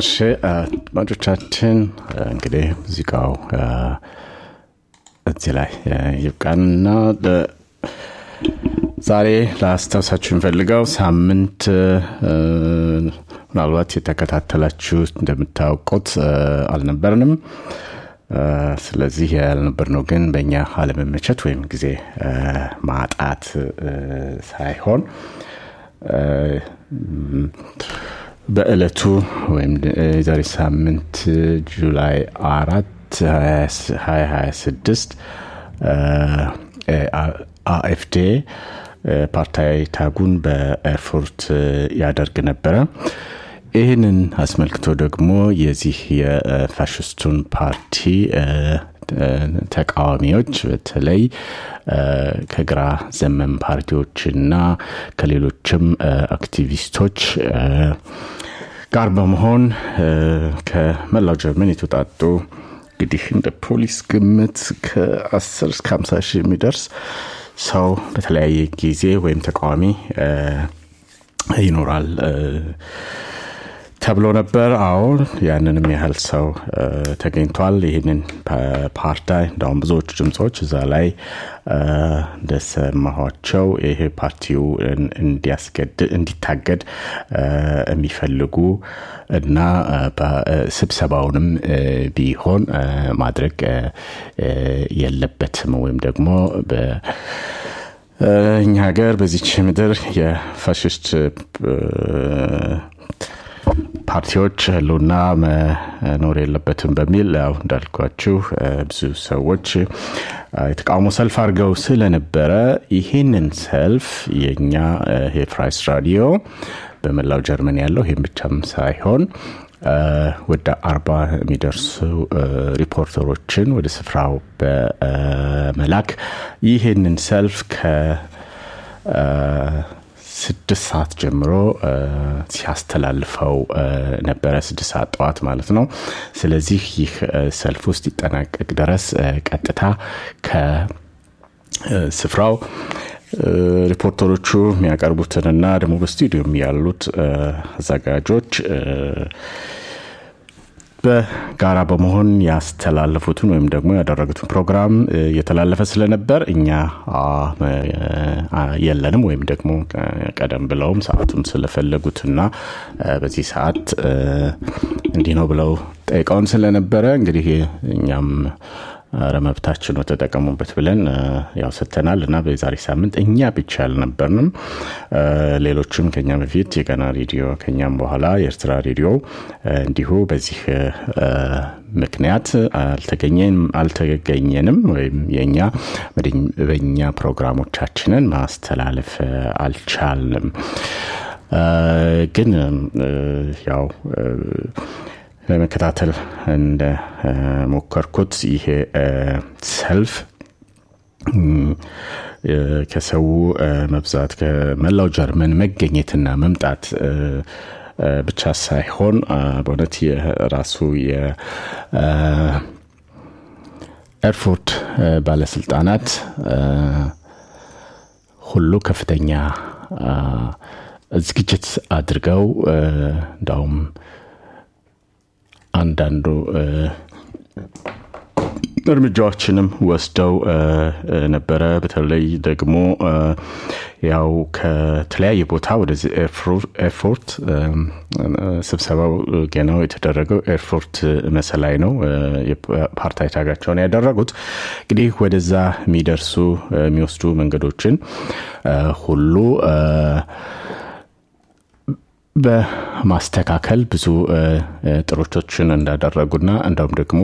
እሺ አድማጮቻችን እንግዲህ ሙዚቃው እዚህ ላይ ይብቃንና ዛሬ ላስታውሳችሁ የምፈልገው ሳምንት ምናልባት የተከታተላችሁ እንደምታውቁት አልነበርንም ስለዚህ ያልነበርነው ግን በእኛ አለመመቸት ወይም ጊዜ ማጣት ሳይሆን በእለቱ ወይም የዛሬ ሳምንት ጁላይ አራት 2026 አኤፍዴ ፓርታይ ታጉን በኤርፎርት ያደርግ ነበረ ይህንን አስመልክቶ ደግሞ የዚህ የፋሽስቱን ፓርቲ ተቃዋሚዎች በተለይ ከግራ ዘመን ፓርቲዎችና ከሌሎችም አክቲቪስቶች ጋር በመሆን ከመላው ጀርመን የተውጣጡ እንግዲህ እንደ ፖሊስ ግምት ከ10 እስከ 50 ሺህ የሚደርስ ሰው በተለያየ ጊዜ ወይም ተቃዋሚ ይኖራል ተብሎ ነበር አዎ ያንንም ያህል ሰው ተገኝቷል ይህንን ፓርታይ እንዳሁም ብዙዎቹ ድምፆች እዛ ላይ እንደሰማኋቸው ይሄ ፓርቲው እንዲታገድ የሚፈልጉ እና ስብሰባውንም ቢሆን ማድረግ የለበትም ወይም ደግሞ እኛ ሀገር በዚች ምድር የፋሽስት ፓርቲዎች ህልውና መኖር የለበትም በሚል ያው እንዳልኳችሁ ብዙ ሰዎች የተቃውሞ ሰልፍ አድርገው ስለነበረ ይህንን ሰልፍ የኛ የፍራይስ ራዲዮ በመላው ጀርመን ያለው ይህም ብቻም ሳይሆን ወደ አርባ የሚደርሱ ሪፖርተሮችን ወደ ስፍራው በመላክ ይህንን ሰልፍ ከ ስድስት ሰዓት ጀምሮ ሲያስተላልፈው ነበረ ስድስት ሰዓት ጠዋት ማለት ነው ስለዚህ ይህ ሰልፍ ውስጥ ይጠናቀቅ ድረስ ቀጥታ ከስፍራው ሪፖርተሮቹ የሚያቀርቡትንና ደግሞ በስቱዲዮም ያሉት አዘጋጆች በጋራ በመሆን ያስተላለፉትን ወይም ደግሞ ያደረጉትን ፕሮግራም እየተላለፈ ስለነበር እኛ የለንም ወይም ደግሞ ቀደም ብለውም ሰዓቱን ስለፈለጉትና በዚህ ሰዓት እንዲህ ነው ብለው ጠይቀውን ስለነበረ እንግዲህ እኛም ረመብታችን ነው ተጠቀሙበት ብለን ያው ሰተናል እና በዛሬ ሳምንት እኛ ብቻ አልነበርንም ሌሎችም ከኛ በፊት የቀና ሬዲዮ ከኛም በኋላ የኤርትራ ሬዲዮ እንዲሁ በዚህ ምክንያት አልተገኘንም ወይም የኛ በኛ ፕሮግራሞቻችንን ማስተላለፍ አልቻልንም ግን ያው ለመከታተል እንደ ሞከርኩት ይሄ ሰልፍ ከሰው መብዛት ከመላው ጀርመን መገኘትና መምጣት ብቻ ሳይሆን በእውነት የራሱ የኤርፎርት ባለስልጣናት ሁሉ ከፍተኛ ዝግጅት አድርገው እንዳውም አንዳንዱ እርምጃዎችንም ወስደው ነበረ በተለይ ደግሞ ያው ከተለያየ ቦታ ወደዚህ ኤርፎርት ስብሰባው ገናው የተደረገው ኤርፎርት መሰላይ ነው ፓርታይ ታጋቸውን ያደረጉት እንግዲህ ወደዛ የሚደርሱ የሚወስዱ መንገዶችን ሁሉ በማስተካከል ብዙ ጥሮቶችን እንዳደረጉና እንደውም ደግሞ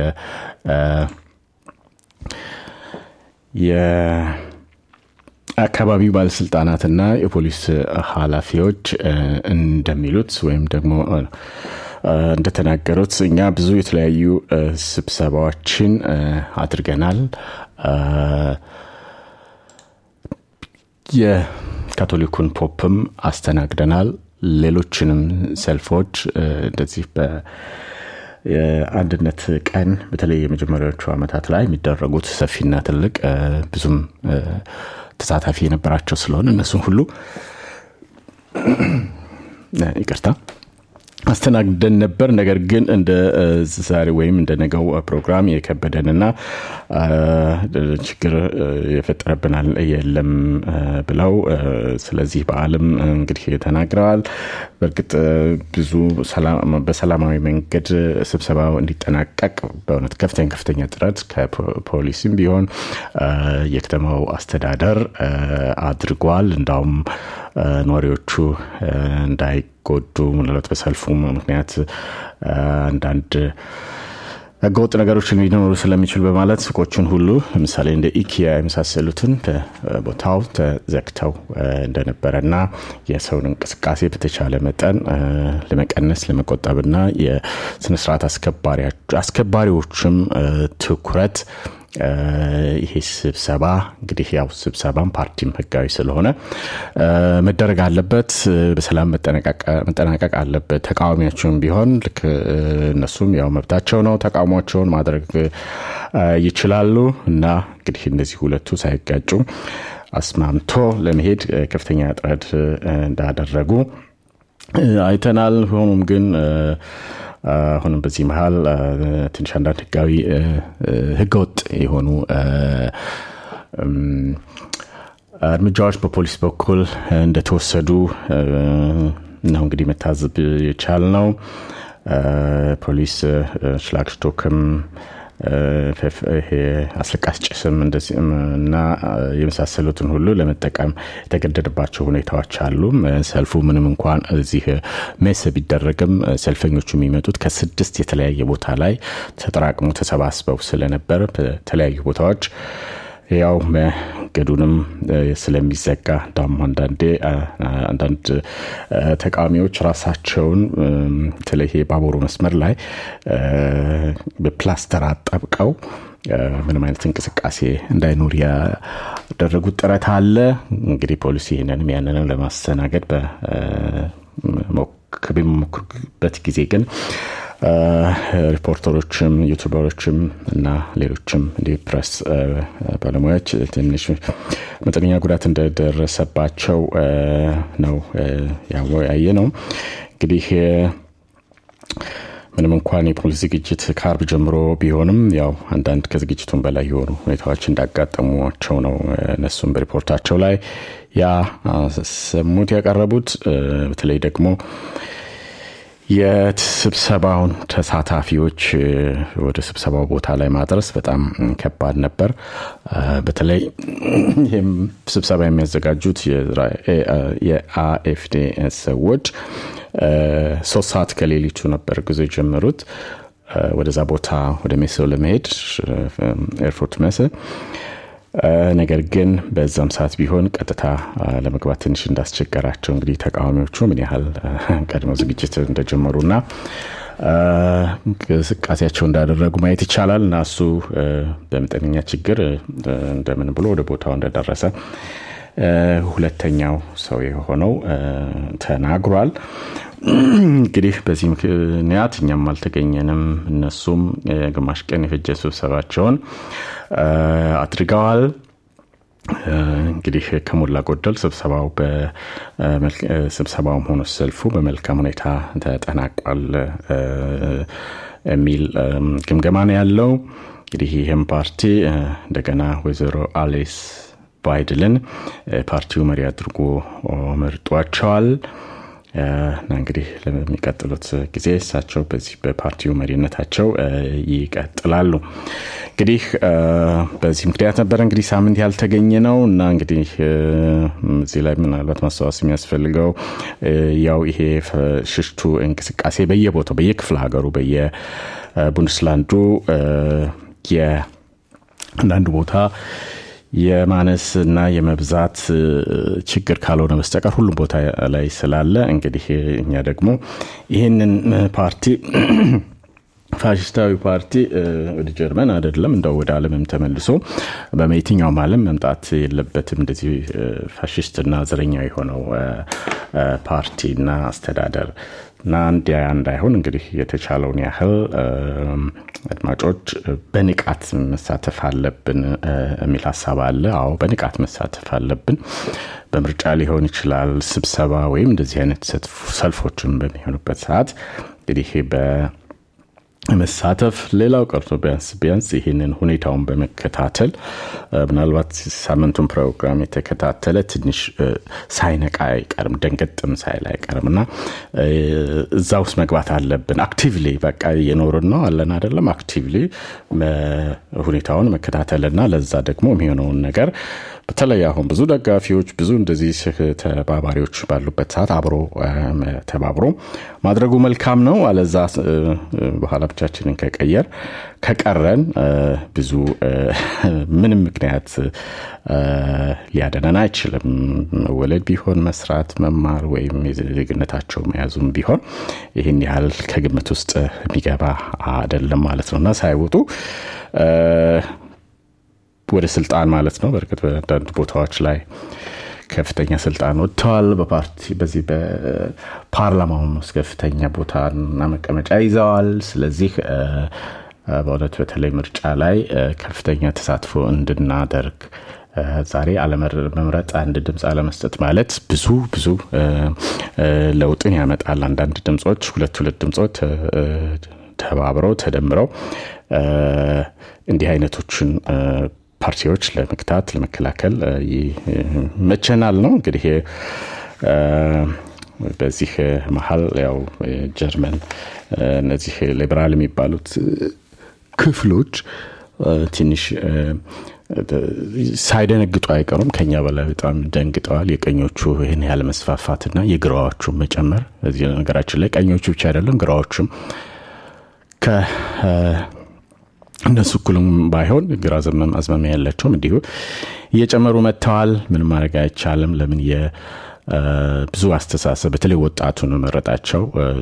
የአካባቢው ባለስልጣናትና የፖሊስ ኃላፊዎች እንደሚሉት ወይም ደግሞ እንደተናገሩት እኛ ብዙ የተለያዩ ስብሰባዎችን አድርገናል የካቶሊኩን ፖፕም አስተናግደናል ሌሎችንም ሰልፎች እንደዚህ የአንድነት ቀን በተለይ የመጀመሪያዎቹ ዓመታት ላይ የሚደረጉት ሰፊና ትልቅ ብዙም ተሳታፊ የነበራቸው ስለሆነ እነሱን ሁሉ ይቅርታ አስተናግደን ነበር። ነገር ግን እንደ ዛሬ ወይም እንደ ነገው ፕሮግራም የከበደንና ችግር የፈጠረብናል የለም ብለው ስለዚህ በዓልም እንግዲህ ተናግረዋል። በእርግጥ ብዙ በሰላማዊ መንገድ ስብሰባው እንዲጠናቀቅ በእውነት ከፍተኛ ከፍተኛ ጥረት ከፖሊስም ቢሆን የከተማው አስተዳደር አድርጓል። እንዳውም ነዋሪዎቹ እንዳይጎዱ ምናልባት በሰልፉ ምክንያት አንዳንድ ህገወጥ ነገሮችን ሊኖሩ ስለሚችሉ በማለት ሱቆችን ሁሉ ለምሳሌ እንደ ኢኪያ የመሳሰሉትን በቦታው ተዘግተው እንደነበረና የሰውን እንቅስቃሴ በተቻለ መጠን ለመቀነስ ለመቆጠብና የስነስርዓት አስከባሪዎችም ትኩረት ይሄ ስብሰባ እንግዲህ ያው ስብሰባም ፓርቲም ህጋዊ ስለሆነ መደረግ አለበት፣ በሰላም መጠናቀቅ አለበት። ተቃዋሚያቸውም ቢሆን ልክ እነሱም ያው መብታቸው ነው፣ ተቃውሟቸውን ማድረግ ይችላሉ እና እንግዲህ እነዚህ ሁለቱ ሳይጋጩ አስማምቶ ለመሄድ ከፍተኛ ጥረት እንዳደረጉ አይተናል። ሆኖም ግን አሁንም በዚህ መሀል ትንሽ አንዳንድ ህጋዊ ህገወጥ የሆኑ እርምጃዎች በፖሊስ በኩል እንደተወሰዱ ነው እንግዲህ መታዘብ የቻል ነው። ፖሊስ ሽላክስቶክም ይሄ አስለቃሽ ጭስም እና የመሳሰሉትን ሁሉ ለመጠቀም የተገደደባቸው ሁኔታዎች አሉ። ሰልፉ ምንም እንኳን እዚህ ሜስ ቢደረግም ሰልፈኞቹ የሚመጡት ከስድስት የተለያየ ቦታ ላይ ተጠራቅሞ ተሰባስበው ስለነበር በተለያዩ ቦታዎች ያው መንገዱንም ስለሚዘጋ እንዳውም አንዳንዴ አንዳንድ ተቃዋሚዎች ራሳቸውን በተለይ ባቡሩ መስመር ላይ በፕላስተር አጠብቀው ምንም አይነት እንቅስቃሴ እንዳይኖር ያደረጉት ጥረት አለ። እንግዲህ ፖሊስ ይህንንም ያንንም ለማስተናገድ በሚሞክርበት ጊዜ ግን ሪፖርተሮችም ዩቱበሮችም እና ሌሎችም እንዲህ ፕሬስ ባለሙያዎች ትንሽ መጠነኛ ጉዳት እንደደረሰባቸው ነው ያየ ነው። እንግዲህ ምንም እንኳን የፖሊስ ዝግጅት ከአርብ ጀምሮ ቢሆንም ያው አንዳንድ ከዝግጅቱን በላይ የሆኑ ሁኔታዎች እንዳጋጠሟቸው ነው እነሱም በሪፖርታቸው ላይ ያሰሙት ያቀረቡት በተለይ ደግሞ የስብሰባውን ተሳታፊዎች ወደ ስብሰባው ቦታ ላይ ማድረስ በጣም ከባድ ነበር። በተለይ ይህም ስብሰባ የሚያዘጋጁት የአኤፍዴ ሰዎች ሶስት ሰዓት ከሌሊቱ ነበር ጉዞ የጀመሩት ወደዛ ቦታ ወደ ሜሶ ለመሄድ ኤርፎርት መስ ነገር ግን በዛም ሰዓት ቢሆን ቀጥታ ለመግባት ትንሽ እንዳስቸገራቸው እንግዲህ ተቃዋሚዎቹ ምን ያህል ቀድመው ዝግጅት እንደጀመሩና እንቅስቃሴያቸው እንዳደረጉ ማየት ይቻላል እና እሱ በመጠነኛ ችግር እንደምን ብሎ ወደ ቦታው እንደደረሰ ሁለተኛው ሰው የሆነው ተናግሯል። እንግዲህ በዚህ ምክንያት እኛም አልተገኘንም። እነሱም ግማሽ ቀን የፈጀ ስብሰባቸውን አድርገዋል። እንግዲህ ከሞላ ጎደል ስብሰባው ስብሰባውም ሆኖ ሰልፉ በመልካም ሁኔታ ተጠናቋል የሚል ግምገማ ነው ያለው። እንግዲህ ይህም ፓርቲ እንደገና ወይዘሮ አሌስ ባይድልን ፓርቲው መሪ አድርጎ መርጧቸዋል። እና እንግዲህ ለሚቀጥሉት ጊዜ እሳቸው በዚህ በፓርቲው መሪነታቸው ይቀጥላሉ። እንግዲህ በዚህ ምክንያት ነበረ እንግዲህ ሳምንት ያልተገኘ ነው እና እንግዲህ እዚህ ላይ ምናልባት ማስታወስ የሚያስፈልገው ያው ይሄ ሽሽቱ እንቅስቃሴ በየቦታው በየክፍለ ሀገሩ በየቡንድስላንዱ የአንዳንድ ቦታ የማነስ እና የመብዛት ችግር ካልሆነ በስተቀር ሁሉም ቦታ ላይ ስላለ እንግዲህ እኛ ደግሞ ይህንን ፓርቲ ፋሽስታዊ ፓርቲ ወደ ጀርመን አይደለም እንደው ወደ ዓለምም ተመልሶ በየትኛውም ዓለም መምጣት የለበትም። እንደዚህ ፋሽስትና ዘረኛ የሆነው ፓርቲና አስተዳደር እና እንዲያ እንዳይሆን እንግዲህ የተቻለውን ያህል አድማጮች በንቃት መሳተፍ አለብን የሚል ሀሳብ አለ። አዎ በንቃት መሳተፍ አለብን። በምርጫ ሊሆን ይችላል፣ ስብሰባ ወይም እንደዚህ አይነት ሰልፎችን በሚሆኑበት ሰዓት እንግዲህ መሳተፍ ሌላው ቀርቶ ቢያንስ ቢያንስ ይህንን ሁኔታውን በመከታተል ምናልባት ሳምንቱን ፕሮግራም የተከታተለ ትንሽ ሳይነቃ አይቀርም ደንገጥም ሳይል አይቀርም እና እዛ ውስጥ መግባት አለብን አክቲቭሊ በቃ እየኖርን ነው አለን አደለም አክቲቭሊ ሁኔታውን መከታተልና ለዛ ደግሞ የሚሆነውን ነገር በተለይ አሁን ብዙ ደጋፊዎች ብዙ እንደዚህ ተባባሪዎች ባሉበት ሰዓት አብሮ ተባብሮ ማድረጉ መልካም ነው አለዛ በኋላ ብቻችንን ከቀየር ከቀረን ብዙ ምንም ምክንያት ሊያደነን አይችልም መወለድ ቢሆን መስራት መማር ወይም የዜግነታቸው መያዙም ቢሆን ይህን ያህል ከግምት ውስጥ የሚገባ አይደለም ማለት ነው እና ሳይወጡ ወደ ስልጣን ማለት ነው በእርግጥ በአንዳንድ ቦታዎች ላይ ከፍተኛ ስልጣን ወጥተዋል በፓርቲ በዚህ በፓርላማውም ውስጥ ከፍተኛ ቦታና መቀመጫ ይዘዋል ስለዚህ በእውነት በተለይ ምርጫ ላይ ከፍተኛ ተሳትፎ እንድናደርግ ዛሬ አለመምረጥ አንድ ድምፅ አለመስጠት ማለት ብዙ ብዙ ለውጥን ያመጣል አንዳንድ ድምፆች ሁለት ሁለት ድምፆች ተባብረው ተደምረው እንዲህ አይነቶችን ፓርቲዎች ለመግታት ለመከላከል ይመቸናል ነው እንግዲህ በዚህ መሀል ያው ጀርመን እነዚህ ሊበራል የሚባሉት ክፍሎች ትንሽ ሳይደነግጡ አይቀሩም ከኛ በላይ በጣም ደንግጠዋል የቀኞቹ ይህን ያህል መስፋፋትና የግራዎቹ መጨመር እዚህ ነገራችን ላይ ቀኞቹ ብቻ አይደለም ግራዎቹም እነሱ እኩልም ባይሆን ግራ ዘመም አዝማሚያ ያላቸውም እንዲሁ እየጨመሩ መጥተዋል ምን ማድረግ አይቻልም ለምን ብዙ አስተሳሰብ በተለይ ወጣቱን መረጣቸው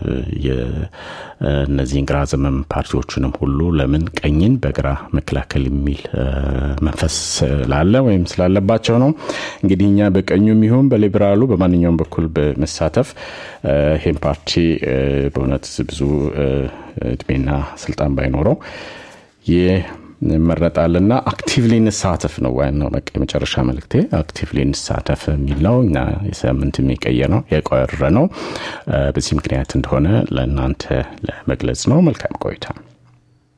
እነዚህን ግራ ዘመም ፓርቲዎችንም ሁሉ ለምን ቀኝን በግራ መከላከል የሚል መንፈስ ስላለ ወይም ስላለባቸው ነው እንግዲህ እኛ በቀኙ የሚሆን በሊበራሉ በማንኛውም በኩል በመሳተፍ ይህም ፓርቲ በእውነት ብዙ እድሜና ስልጣን ባይኖረው ይመረጣልና አክቲቭሊ እንሳተፍ ነው ዋናው በቃ የመጨረሻ መልክቴ አክቲቭሊ እንሳተፍ የሚል ነው እና የሳምንት የሚቀየ ነው የቆረ ነው በዚህ ምክንያት እንደሆነ ለእናንተ ለመግለጽ ነው መልካም ቆይታ